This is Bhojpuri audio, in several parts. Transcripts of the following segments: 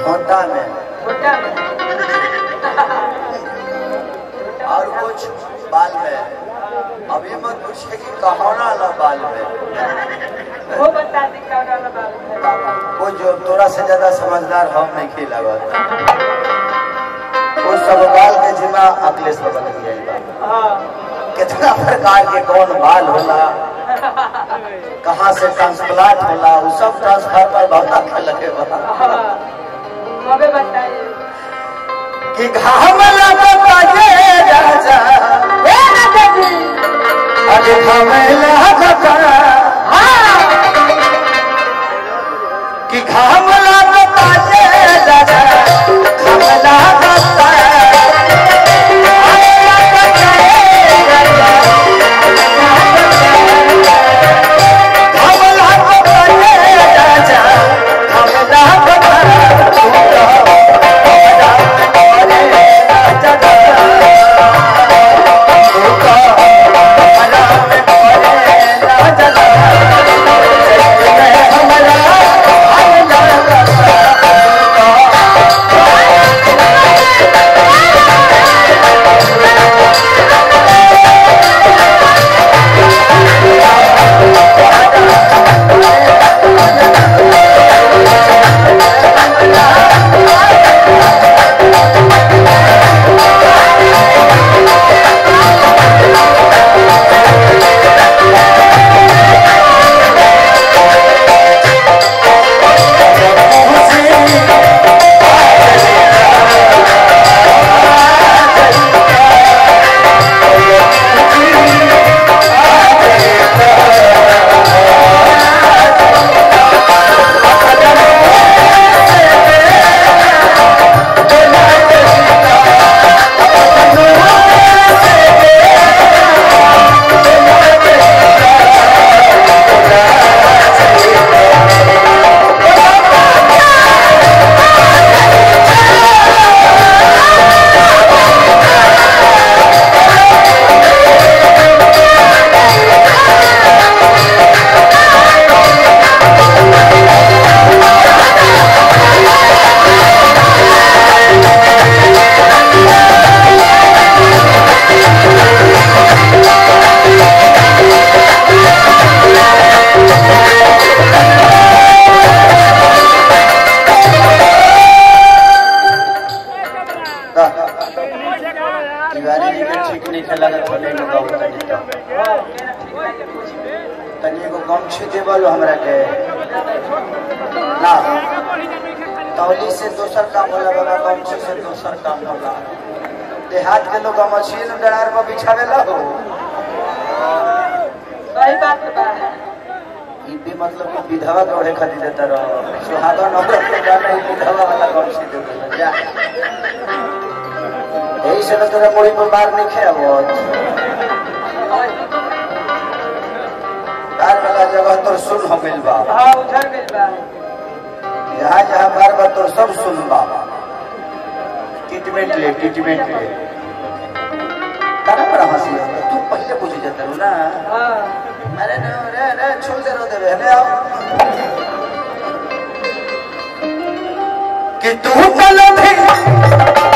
होता में छोटा में और कुछ बाल में अभी मत पूछे कि कहोना ला बाल में वो बता दी कौन वाला बाबू है वो जो तोरा से ज्यादा समझदार हम नहीं खेला वो सब बाल के जिम्मा अखिलेश बाबा लग गया हाँ कितना प्रकार के कौन बाल होला कहाँ से ट्रांसप्लांट होला वो सब ट्रांसफर पर बहुत अच्छा लगे बा हाँ हमें बताइए कि घाम लगता ये राजा ए राजा जी अरे घाम लगता कि घाम लगता ये राजा घाम लगता घाम लगता ये राजा घाम तिवारी जी के ठीक नहीं खेला तो थोड़े में गाँव तनी तो हाँ मेरा ठीक है ये कुछ तनी एगो गमछी देवल हमरा के ना तौली से दोसर काम होला बाबा गमछी से दोसर काम होला देहात के लोग गमछी न डरार पर बिछावेला हो सही बात बा ई भी मतलब कि विधवा के ओढ़े खातिर देता रहो सुहागन औरत के गाना ई विधवा वाला गमछी दे देला जा यही से तो तोरा मुड़ी पर मार नहीं खेवत तार वाला जगह तोर सुन हो गइल बा हाँ उधर मिल बा जहाँ जहाँ बार बार तो सब सुनबा ट्रीटमेंट ले ट्रीटमेंट ले तारा बड़ा हंसी आता तू पहले पूछ जाता रू ना हाँ अरे न रे रे छोड़ दे रो दे ले आओ कि तू कल भी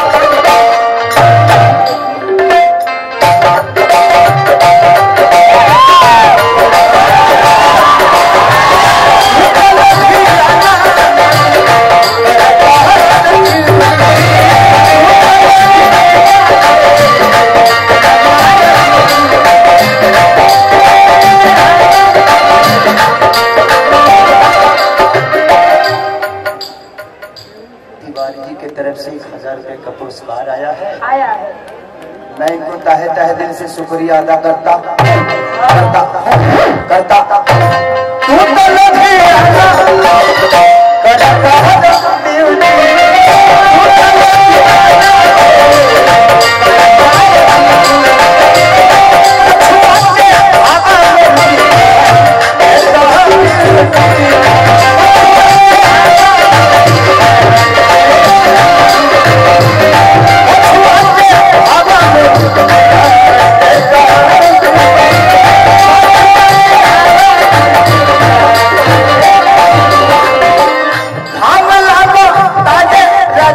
तिवारी जी की तरफ से एक हजार रुपए का पुरस्कार आया है आया है मैं इनको ताहे ताहे दिल से शुक्रिया अदा करता करता करता तू तो लगे आना, करता Thank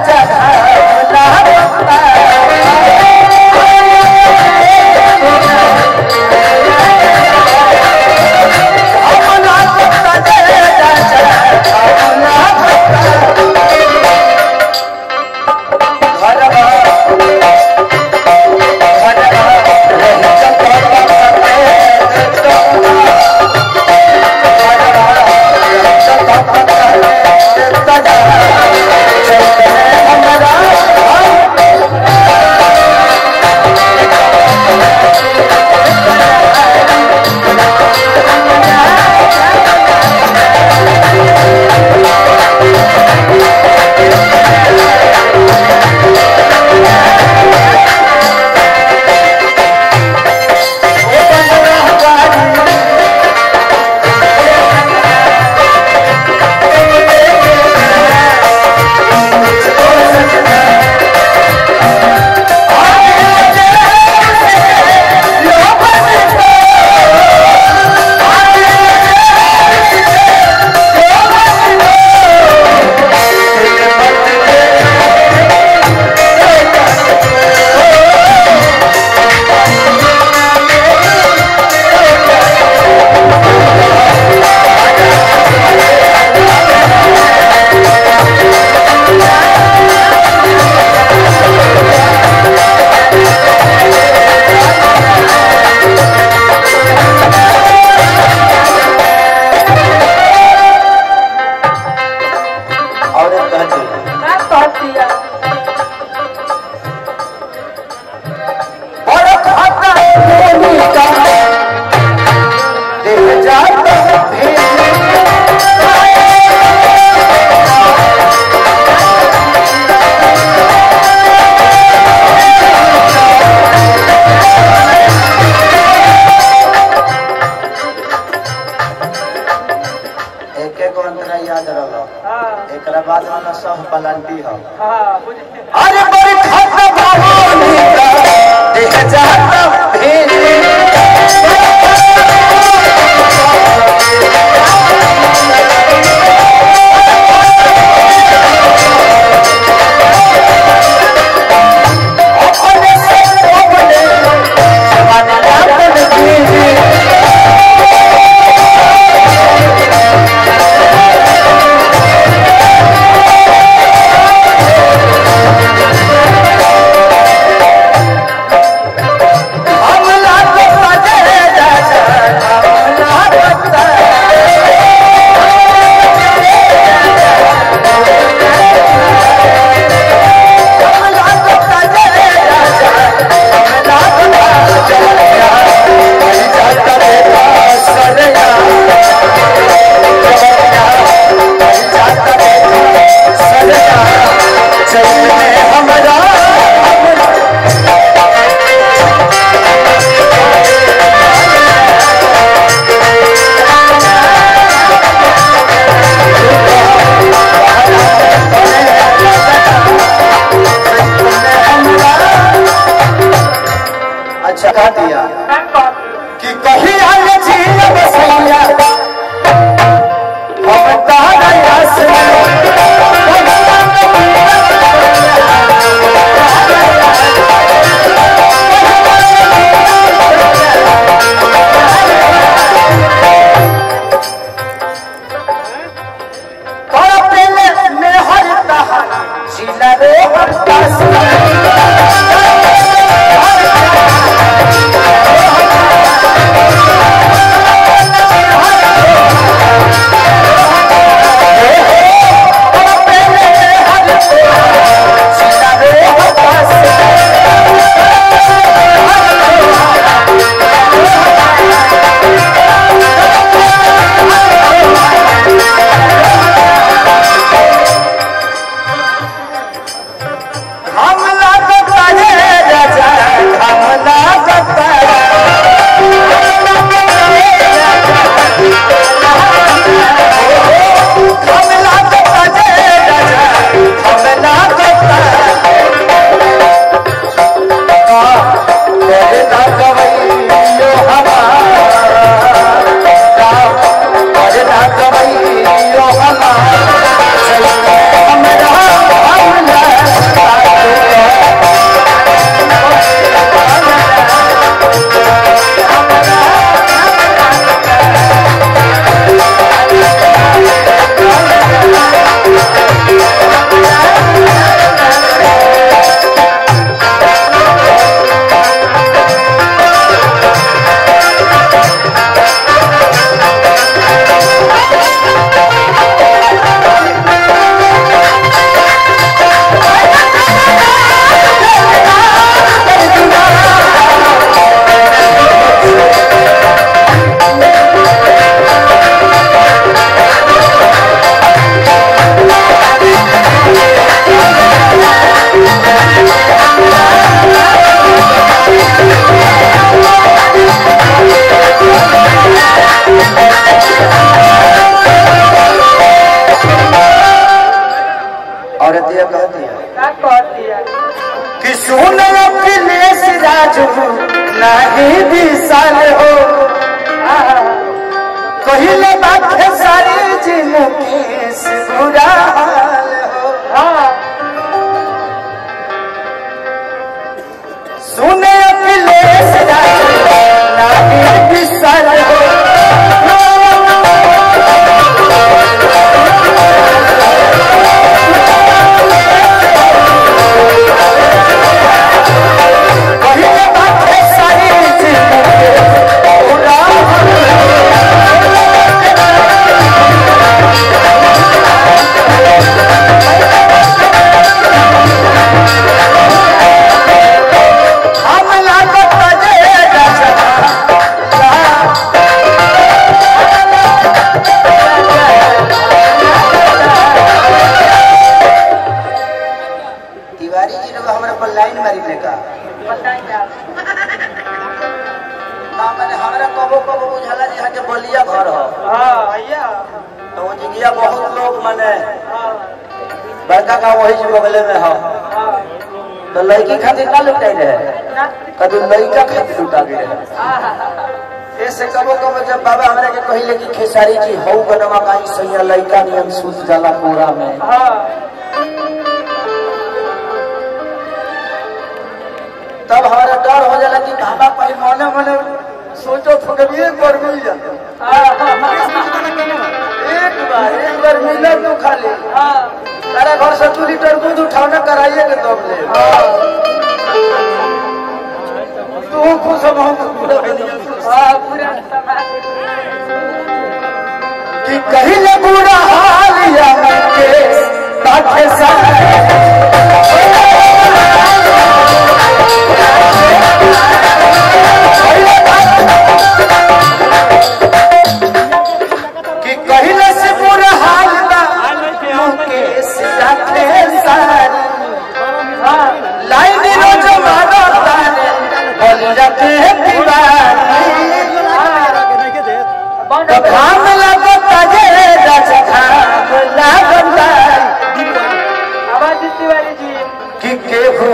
एकरा बाद वाला सब पलांटी हो हाँ बुझे अरे बड़ी खाता भवानी का देह जाता भेली अपने से अपने जमाना अपन भेली हमला तो सजे राजा हमला बता हमला तो सजे राजा हमला बता जवनिया हरी जाता बेटा सरेया जवनिया हरी जाता बेटा सरेया चलने हमरा हमरा अच्छा कह दिया मैं कौन कि कहीं आल झील बसैया हम तारा यास में हर कहा जिला रे हम औरत ये कहती है का कह दिया कि सुन अखिलेश राजू नाही विशाल हो कहिले बात है सारी जिंदगी से बुरा हाल हो हाँ सुन अखिलेश राजू नाही विशाल हो कहिले बात है सारी जिंदगी से बुरा हाल हो। हम लागत बजे राजा तिवारी जी लोग हमारे पर लाइन मारी ने का बताइए आप ना मैंने हमरा कबो कबो बुझाला जी के बलिया घर हो हाँ भैया तो वो जिगिया बहुत लोग माने हाँ बड़का का वही जी बगले में हो हाँ तो लड़की खातिर का लुटाई रहे ना कदू लड़का खातिर लुटा गए रहे हाँ ऐसे कबो कबो जब बाबा हमरा के कहिले कि खेसारी जी हौ बनवा काई सैया लड़का नियम सूत जाला पूरा में हाँ तब हमारा डर हो जाला कि बाबा पाई मने मने सोचो तो कभी एक बार मिल जाता एक बार एक बार मिला तो खा ले हाँ तारा घर से दू लीटर दूध उठावना कराइए के तब ले तू खुश हो हम पूरा दुनिया खुश। हाँ पूरा समाज कि कहिले बुरा हाल या के बाटे सा कि कहिले से बुरा हाल बा मुकेश जाते सारी हाँ लाइन रोज मारो तारे बोल जाते दीवानी बंद तो घाम लगता जे रस घाम लगता आवाज तिवारी जी कि केहू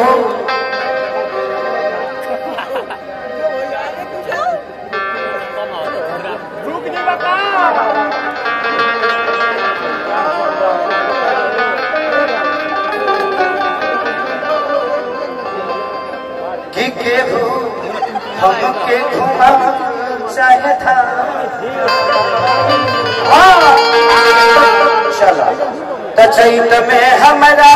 कि केहू हमके घुमा चाहे था हाँ चला तो चैत में हमारा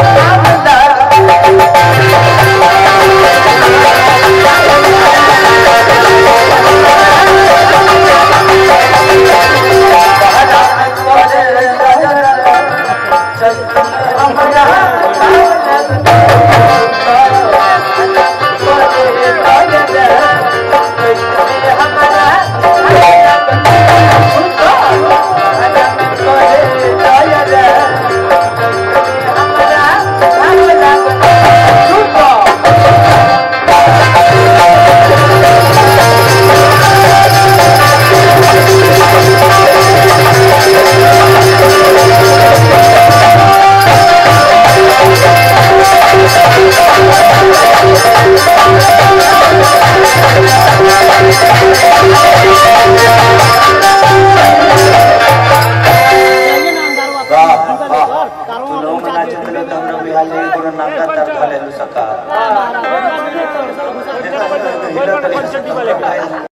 वाह वाह तू लोग नाचे तो लोग हमरा बिहार ले कोनो नाम तर धले सका